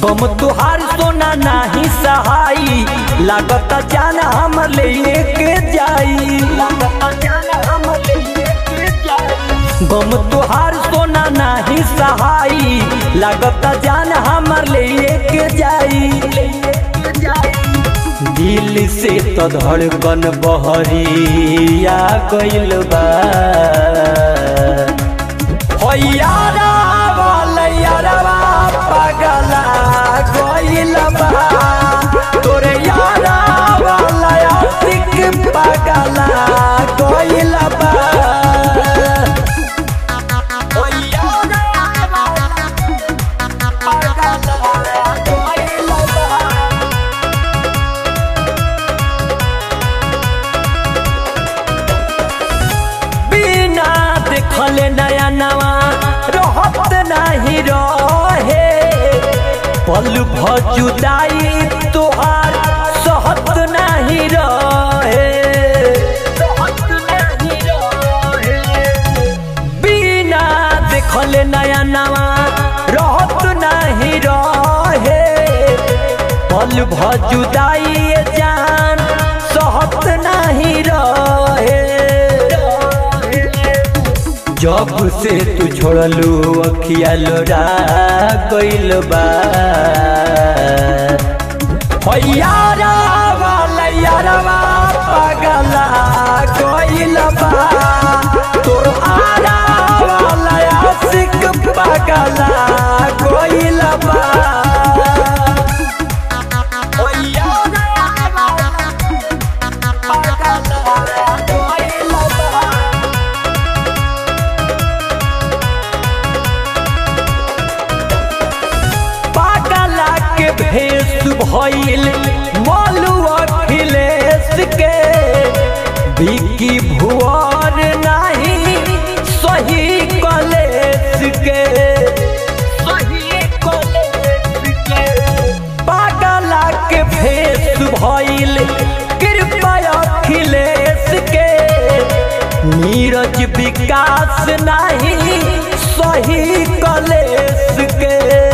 गम तुहार सोना नाही सहाई लागत जान हम लेके जाई गम तुहार सोना नाही सहाई लागत जान हमर लेके जाई दिल से तो धड़कन बहरिया गइल बा हो यारा वाला यारवा पगला गइल बा तोरे यारा वाला आशिक पगला गइल बा हो यारा वाला पगला गइल बा बिना देखले नया नवा रहत नहीं रहे पल भजुदाई तोहार सहत नहीं रहे बिना देखले नया नवा रहत नहीं रहे पल भजुदाई जान सहत नहीं रहे जब से तू छोड़लू अखिया लोरा गइल बा हो यारा वाला यारवा पगला गइल बा तोर आरा वाला आशिक पगला गइल बा हो यारा वाला पगला गइल बा पागला के भेष भइल मोलू अखिलेश के बिकी भुवर नाही सही कलेश के पागला के भेष भइल कृपा अखिलेश के नीरज विकास नाही सही कलेश के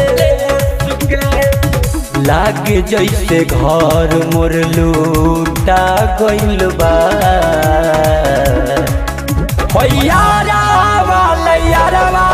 लागे जैसे घर मोर लूटा गइल बा हो यारा वाला यारवा